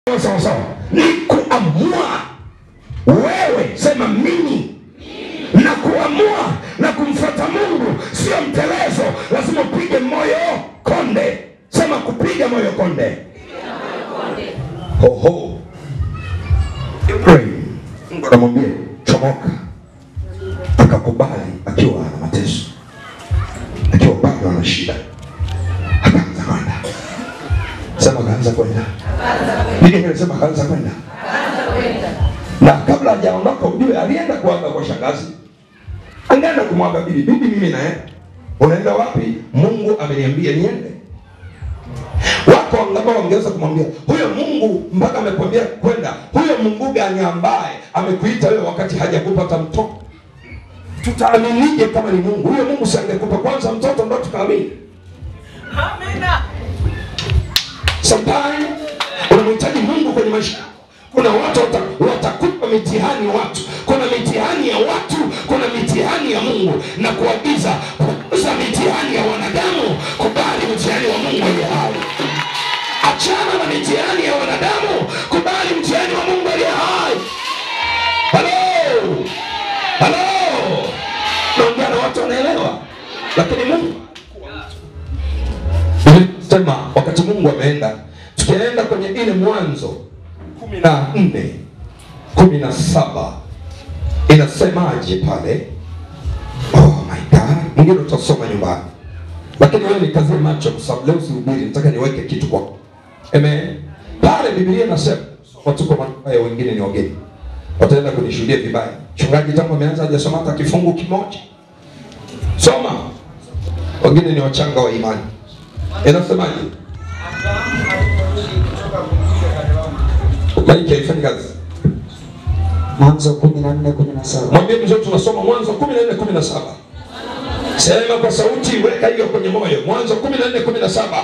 sawa sawa, ni kuamua wewe, sema mimi na kuamua na kumfuata Mungu, sio mtelezo. Lazima upige moyo konde, sema kupiga moyo konde. Hoho, Ibrahim, Mungu anamwambia chomoka, akakubali akiwa ana mateso, akiwa bado ana shida, akaanza kwenda. Sema akaanza kwenda, Biblia inasema akaanza kwenda na kabla hajaondoka ujue alienda kuaga kwa shangazi, angeenda kumwaga bibi. Bibi, mimi naenda. Unaenda wapi? Mungu ameniambia niende. Wako ambao wangeweza kumwambia huyo Mungu mpaka amekwambia kwenda, huyo Mungu gani ambaye amekuita wewe wakati hajakupata mtoto? Tutaaminije kama ni Mungu huyo? Mungu si angekupa kwanza mtoto ndo tukaamini? Sometimes unamhitaji Mungu kwenye maisha. Kuna watu wata- watakupa mitihani watu, kuna mitihani ya watu, kuna mitihani ya Mungu, na kuagiza punguza mitihani ya wanadamu, kubali mtihani wa Mungu aliye hai. Achana na mitihani ya wanadamu, kubali mtihani wa Mungu aliye hai. Halo, halo, naongea na watu wanaelewa, lakini Mungu sema wakati Mungu ameenda, tukienda kwenye ile Mwanzo kumi na nne kumi na saba inasemaje pale? Oh my God, mwingine utasoma nyumbani, lakini wewe nikazie macho, kwa sababu leo sihubiri, nataka niweke kitu kwako. Amen. Pale Biblia inasema watuko mabaya, wengine ni wageni, wataenda kunishuhudia vibaya. Mchungaji tangu ameanza hajasoma hata kifungu kimoja. Soma, wengine ni wachanga wa imani. Inasemaje? Maiki haifanyi kazi. Mwanzo kumi na nne kumi na saba. Mwambie mzee, tunasoma Mwanzo 14 17. Sema kwa sauti, weka hiyo kwenye moyo. Mwanzo 14 17.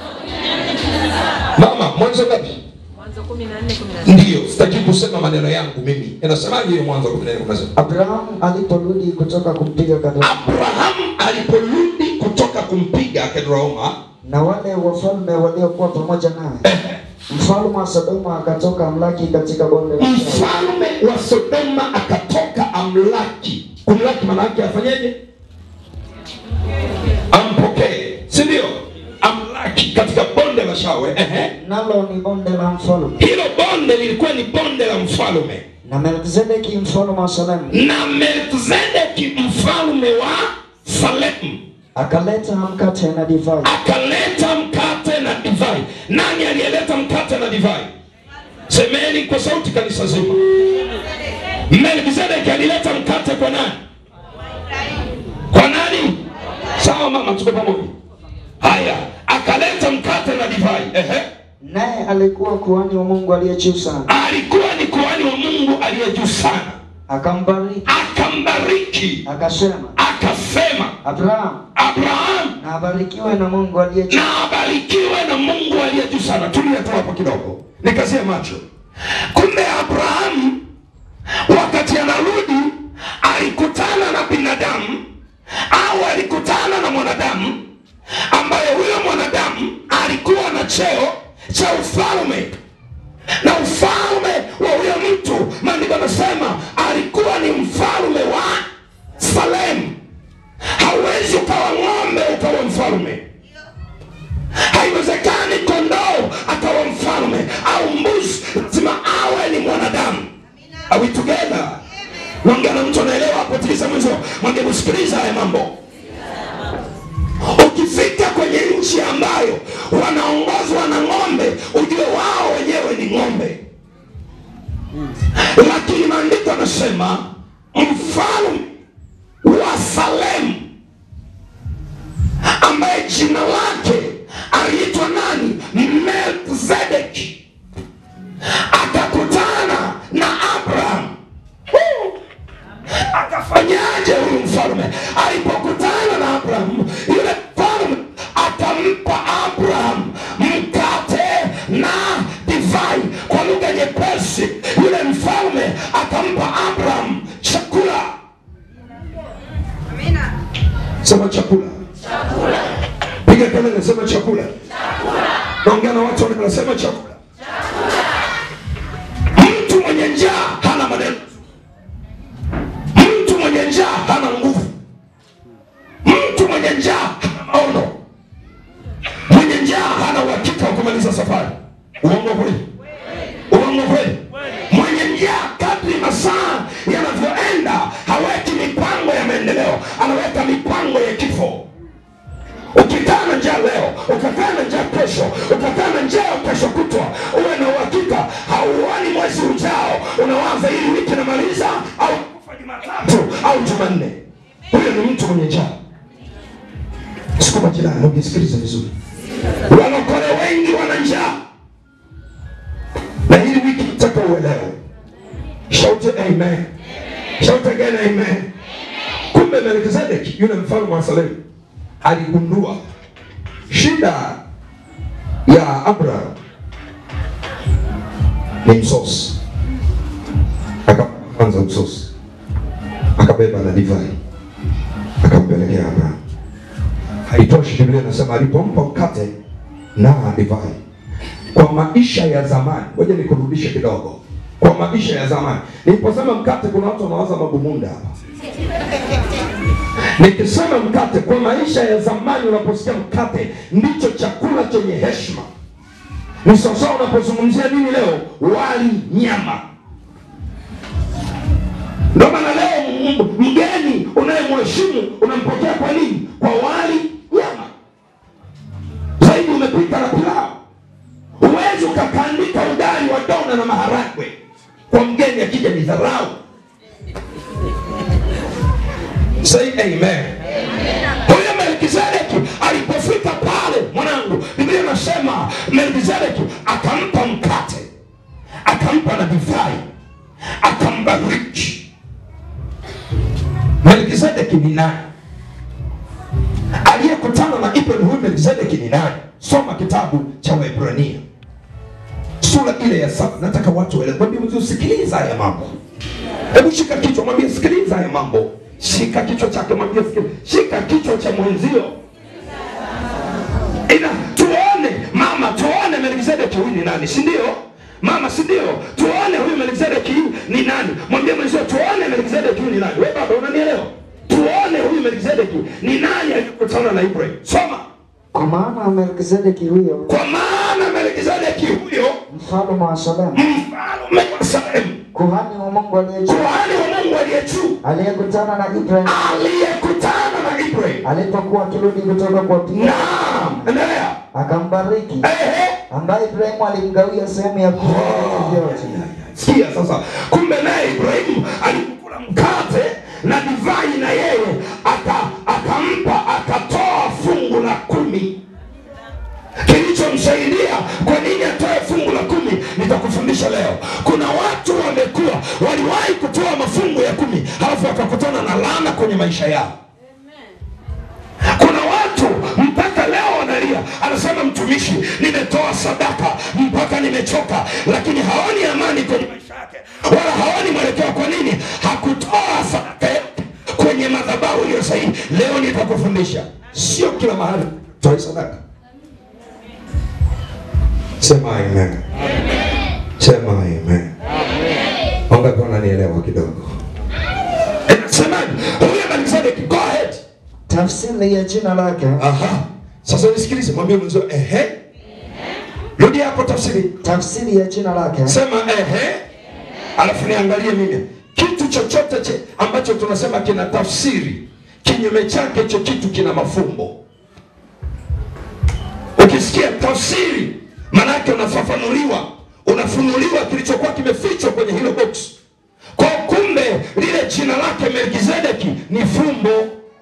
Mama, Mwanzo ngapi? Mwanzo 14:17. Ndiyo, sitaki kusema maneno yangu mimi. Inasemaje hiyo Mwanzo 14 17? Abrahamu aliporudi kutoka kumpiga Kedari Abrahamu aliporudi kutoka kumpiga Kedoroma, na wale wafalme waliokuwa pamoja naye, mfalme wa Sodoma akatoka amlaki katika bonde la Shauri. mfalme wa Sodoma akatoka amlaki. Kumlaki maana yake afanyeje? Ampokee, si ndio? Amlaki katika bonde la Shawe. Ehe. nalo ni bonde la mfalme, Hilo bonde lilikuwa ni bonde la mfalme, na Melkizedeki mfalme wa Salemu na Melkizedeki mfalme wa Salemu akaleta mkate na divai. akaleta mkate na divai. Nani aliyeleta mkate na divai? Semeni kwa sauti, kanisa zima. Melkizedeki alileta mkate kwa nani? Kwa nani? Sawa mama, tuko pamoja. Haya, akaleta mkate na divai. Ehe. Naye alikuwa kuhani wa Mungu aliye juu sana, Alikuwa ni kuhani wa Mungu aliye juu sana, akambariki akambariki, akasema, akasema Abrahamu Abrahamu na abarikiwe na Mungu aliye juu, na abarikiwe na Mungu aliye juu sana. Tulia tu hapo kidogo, nikazie macho. Kumbe Abrahamu wakati anarudi alikutana na binadamu au alikutana na mwanadamu ambaye huyo mwanadamu alikuwa na cheo cha ufalme na ufalme wa huyo mtu, maandiko anasema alikuwa ni mfalme wa Salemu. Hauwezi ukawa ng'ombe ukawa mfalme, haiwezekani kondoo akawa mfalme au mbuzi, lazima awe ni mwanadamu. Are we together? Naongea na mtu anaelewa hapo, tikisa mwenzo, mwambie kusikiliza haya mambo. Ukifika kwenye nchi ambayo wanaongozwa na ng'ombe, ujue wao wenyewe ni ng'ombe, lakini maandiko anasema mfalme wa Salemu ambaye jina lake aliitwa nani? Melkizedeki, akakutana na Abraham. Woo! Akafanyaje huyu mfalme? Alipokutana na Abraham, yule mfalme akampa Abraham mkate na divai. Kwa lugha nyepesi, yule mfalme akampa Abraham chakula. Sema chakula. Piga kelele, sema chakula. Naongea na watu wanasema chakula. njaa hana nguvu mtu mwenye njaa hana maono mwenye njaa hana uhakika wa kumaliza safari uongo kweli uongo kweli mwenye njaa kadri masaa yanavyoenda haweki mipango ya maendeleo anaweka mipango ya kifo ukikaa na njaa leo ukakaa na njaa kesho ukakaa na njaa kesho kutwa uwe na uhakika hauoni mwezi ujao unawaza hili wiki namaliza au kufa jumatatu au jumanne huyo ni mtu mwenye njaa sukuma jirani ukisikiliza vizuri walokole wengi wana njaa na hili wiki nataka uelewe shout amen shout again amen kumbe melkizedeki yule mfalme wa salemu aligundua shida ya abraham ni msosi akaanza msosi akabeba na divai akampelekea abraham haitoshi biblia inasema alipompa mkate na divai kwa maisha ya zamani ngoja nikurudishe kidogo kwa maisha ya zamani niliposema mkate kuna watu wanawaza mabumunda hapa nikisema mkate kwa maisha ya zamani unaposikia mkate ndicho chakula chenye heshima ni sawasawa unapozungumzia nini leo wali nyama ndio maana leo m- mgeni unayemheshimu unampokea kwa nini kwa wali nyama zaidi umepika na pilau huwezi ukakandika ugali wa dona na maharagwe kwa mgeni akija ni dharau say amen huyo melkizedeki alipofika pale mwanangu biblia inasema melkizedeki akampa mkate akampa na divai akambariki melkizedeki ni nani aliyekutana na ibrahim huyu melkizedeki ni nani soma kitabu cha waebrania sura ile ya saba nataka watu waelewe mwambie mtu sikiliza haya mambo hebu shika kichwa mwambie sikiliza haya mambo shika kichwa chake mwambie sikiliza shika kichwa cha mwenzio ina tuone mama tuone melkizedeki huyu ni nani si ndio mama si ndio tuone huyu melkizedeki ni nani mwambie mwenzio tuone melkizedeki huyu ni nani we baba unanielewa tuone huyu melkizedeki ni nani aliyekutana na ibrahim soma Kwa maana Melkizedeki huyo kwa maana melkizedeki huyo mfalme wa Salemu, mfalme wa salemu kuhani wa Mungu aliye juu, kuhani wa mungu aliye juu aliyekutana na Ibrahim aliyekutana na ibrahim alipokuwa akirudi kutoka kuwapiga, naam endelea akambariki, ehe ambaye Ibrahimu alimgawia sehemu ya kumi ya vitu vyote. sikia sasa kumbe naye ibrahimu alikula mkate na divai na yeye aka akampa akatoa fungu la kumi kilichomsaidia kwa nini atoe fungu la kumi nitakufundisha leo kuna watu wamekuwa waliwahi kutoa mafungu ya kumi halafu wakakutana na laana kwenye maisha yao kuna watu mpaka leo wanalia anasema mtumishi nimetoa sadaka mpaka nimechoka lakini haoni amani kwenye maisha yake wala haoni mwelekeo kwa nini hakutoa sadaka yake kwenye madhabahu iliyo sahihi leo nitakufundisha sio kila mahali toe sadaka sema amen sema amen wangapi wananielewa kidogo inasemaje huyo melkizedeki go ahead Tafsiri ya jina lake Aha. Sasa nisikilize, mwambie mwenzio ehe. Rudi hapo tafsiri. tafsiri ya jina lake Sema ehe. Alafu niangalie mimi. Kitu chochote che, ambacho tunasema kina tafsiri, kinyume chake hicho kitu kina mafumbo. Ukisikia tafsiri, maana yake unafafanuliwa, unafunuliwa kilichokuwa kimefichwa kwenye hilo box. Kwa kumbe lile jina lake Melkizedeki ni fumbo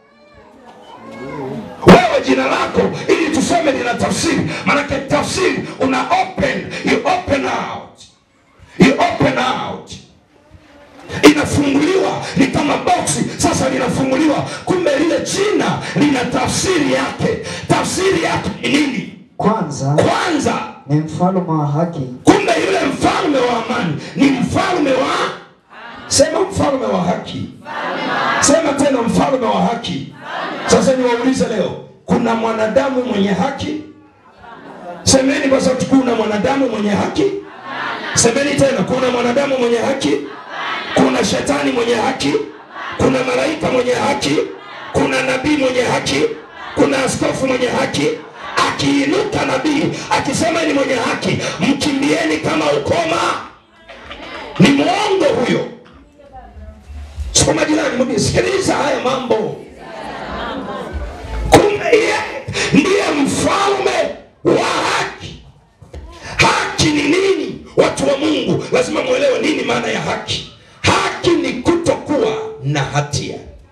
wewe jina lako ili tuseme lina tafsiri maanake tafsiri una open you open out you open out inafunguliwa ni kama boksi sasa linafunguliwa kumbe lile jina lina tafsiri yake tafsiri yake ni nini kwanza kwanza ni mfalme wa haki, kumbe yule mfalme wa amani ni mfalme wa sema mfalme wa haki sema tena mfalme wa haki sasa niwaulize leo kuna mwanadamu mwenye haki semeni kwa sauti kuna mwanadamu mwenye haki semeni tena kuna mwanadamu mwenye haki kuna shetani mwenye haki kuna malaika mwenye haki kuna nabii mwenye haki kuna askofu mwenye haki akiinuka nabii akisema ni mwenye haki mkimbieni kama ukoma ni mwongo huyo soma jirani mwambie sikiliza haya mambo kumbe yeye ndiye mfalme wa haki haki ni nini watu wa mungu lazima mwelewe nini maana ya haki haki ni kutokuwa na hatia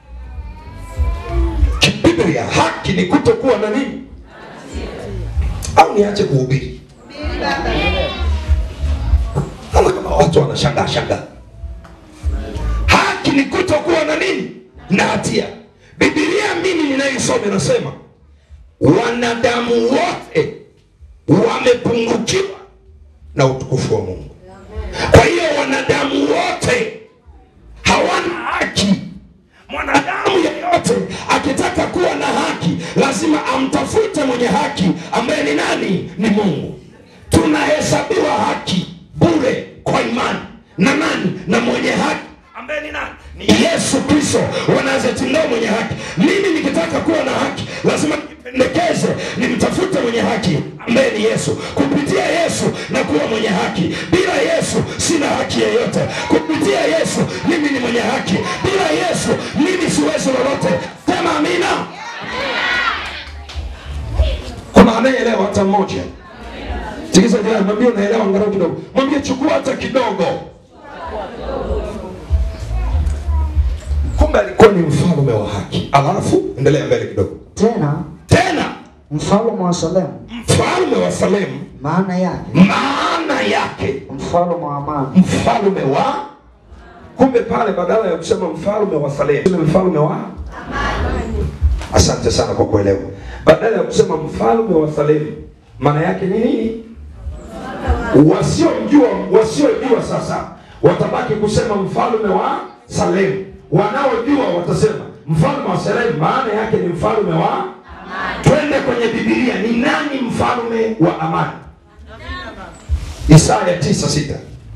kibiblia haki ni kutokuwa na nini au niache kuhubiri ama kama watu wanashangaa shangaa haki ni kutokuwa na nini na hatia bibilia mimi ninayoisoma inasema wanadamu wote wamepungukiwa na utukufu wa mungu kwa hiyo wanadamu wote hawana haki mwanadamu yeyote akitaka kuwa na haki lazima amtafute mwenye haki ambaye ni nani ni mungu tunahesabiwa haki bure kwa imani na nani na mwenye haki ambaye ni nani ni yesu kristo wa nazareti ndo mwenye haki mimi nikitaka kuwa na haki lazima nijipendekeze nimtafute mwenye haki ambaye ni yesu kupitia yesu na kuwa mwenye haki bila yesu sina haki yeyote kupitia yesu mimi ni mwenye haki bila yesu mimi siwezi lolote sema amina kuna anayeelewa hata mmoja sikiza jirani mwambie unaelewa angalau kidogo mwambie chukua hata kidogo kumbe alikuwa ni mfalme wa haki alafu endelea mbele kidogo Tena tena mfalme wa Salemu, mfalme wa salemu maana yake maana yake mfalme wa amani, mfalme wa kumbe pale badala ya kusema mfalme wa salemu ni mfalme wa asante sana kwa kuelewa badala ya kusema mfalme wa salemu maana yake ni nini wasiojua wasiojua sasa watabaki kusema mfalme wa salemu wanaojua watasema mfalme wa salemu maana yake ni mfalme wa twende kwenye bibilia ni nani mfalme wa amani isaya tisa sita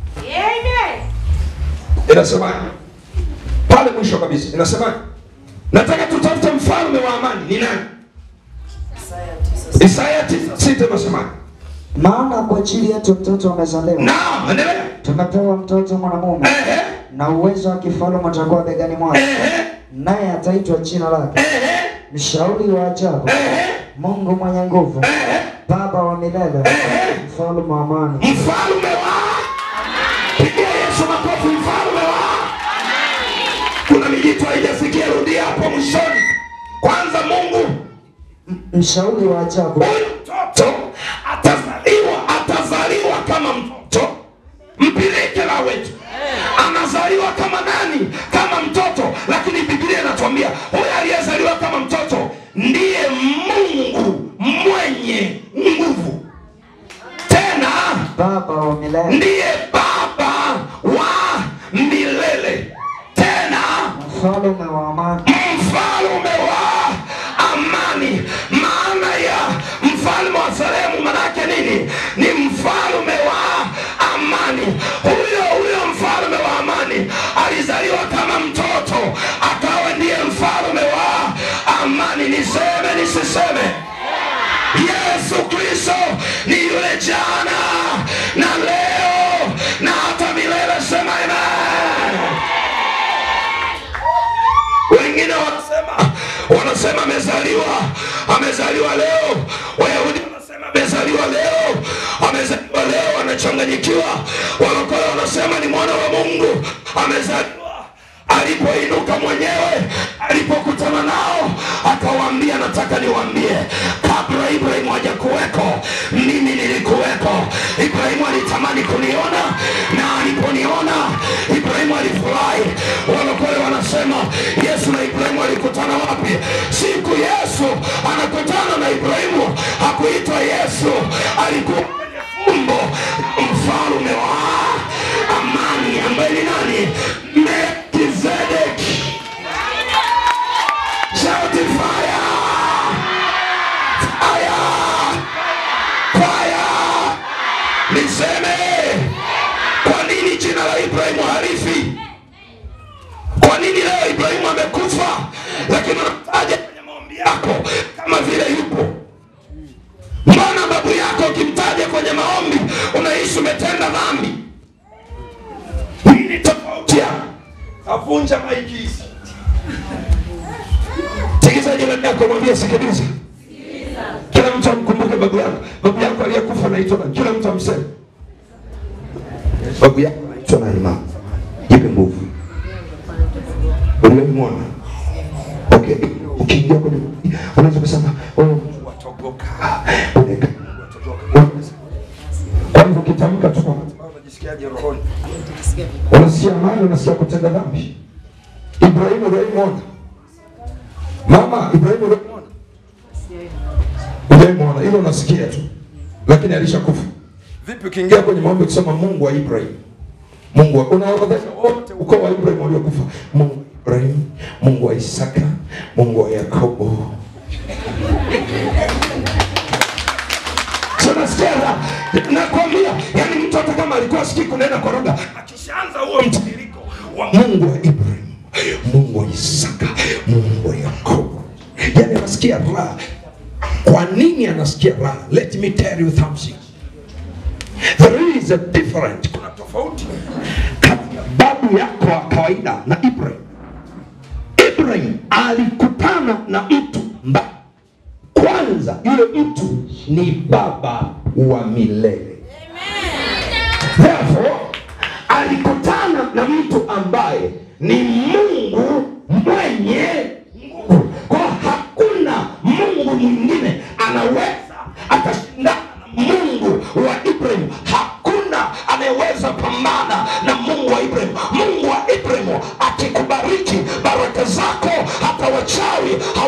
inasemaje pale mwisho kabisa inasemaje nataka tutafute mfalme wa amani ni nani isaya tisa sita inasemaje maana kwa ajili yetu mtoto amezaliwa, naam endelea tumepewa mtoto mwanamume, ehe na uwezo wa kifalme utakuwa begani mwake, ehe naye ataitwa jina lake ehe mshauri wa ajabu, ehe Mungu mwenye nguvu, ehe Baba wa milele, mfalme wa amani. mfalme wa pigia yesu makofi mfalme wa kuna mijitu haijasikia rudia hapo mwishoni kwanza mungu Mshauri wa ajabu, huyu mtoto atazaliwa atazaliwa kama mtoto mpilike la wetu anazaliwa kama nani kama mtoto lakini biblia inatuambia huyu aliyezaliwa kama mtoto ndiye mungu mwenye nguvu tena Baba wa milele, ndiye baba wa milele tena mfalme wa amani. mfalme wa amani maana ya mfalme wa salemu manake nini ni mfalme wa amani huyo huyo mfalme wa amani alizaliwa kama mtoto akawa ndiye mfalme wa amani niseme nisiseme yesu kristo ni yule jana na leo na hata milele sema amen wengine wanasema wanasema amezaliwa amezaliwa leo wayahudi wanasema amezaliwa leo amezaliwa leo wanachanganyikiwa walokole wanasema ni mwana wa mungu amezaliwa alipoinuka mwenyewe alipokutana nao akawaambia nataka niwaambie kabla ibrahimu haja kuweko mimi nilikuweko ibrahimu alitamani kuniona na aliponiona ibrahimu alifurahi walokole wanasema yesu na ibrahimu alikutana wapi siku yesu anakutana na ibrahimu hakuitwa yesu alikuwa kwenye fumbo la mfalume wa amani ambaye ni nani melkizedeki Shout fire! kama vile yupo. Mbona babu yako ukimtaja kwenye maombi unaishi umetenda dhambi? Nini tofauti yao? Avunja maiki hizi. Tikisa jirani yako mwambie sikiliza. Kila mtu amkumbuke babu yako. Babu yako aliyekufa anaitwa nani? Kila mtu amseme. Babu yako anaitwa nani mama? Jipe nguvu. Ulimwona? Okay. Ukiingia kwenye unaweza kusema oh, watogoka. Unaweka. Kwa hivyo ukitamka tu kwa matibabu unajisikiaje rohoni? Unasikia amani, unasikia kutenda dhambi. Ibrahimu ulimuona? Mama Ibrahimu ulimuona? Ulimuona, hilo unasikia tu, lakini alishakufa. Vipi ukiingia kwenye maombi kusema Mungu wa Ibrahim, Mungu wa unaorodhesha wote ukoo wa Ibrahim waliokufa, Mungu wa Ibrahim, Mungu wa Isaka, Mungu wa Yakobo. So nasikia la- nakwambia, yani mtu hata kama alikuwa sikii kunena kwa lugha, akishaanza huo mtiririko wa Mungu wa Ibrahim, Mungu wa Isaka, Mungu wa Yakobo, yani anasikia raha. Kwa nini anasikia raha? Let me tell you something. There is a difference. Kuna tofauti kati ya babu yako wa kawaida na Ibrahim. Ibrahim alikutana na mtu mbaya. Kwanza yule mtu ni baba wa milele. Therefore, alikutana na mtu ambaye ni Mungu mwenye nguvu. Kwa hakuna Mungu mwingine anaweza akashindana na Mungu wa Ibrahim. Hakuna anayeweza pambana na Mungu wa Ibrahim. Mungu wa Ibrahim akikubariki baraka zako, hata wachawi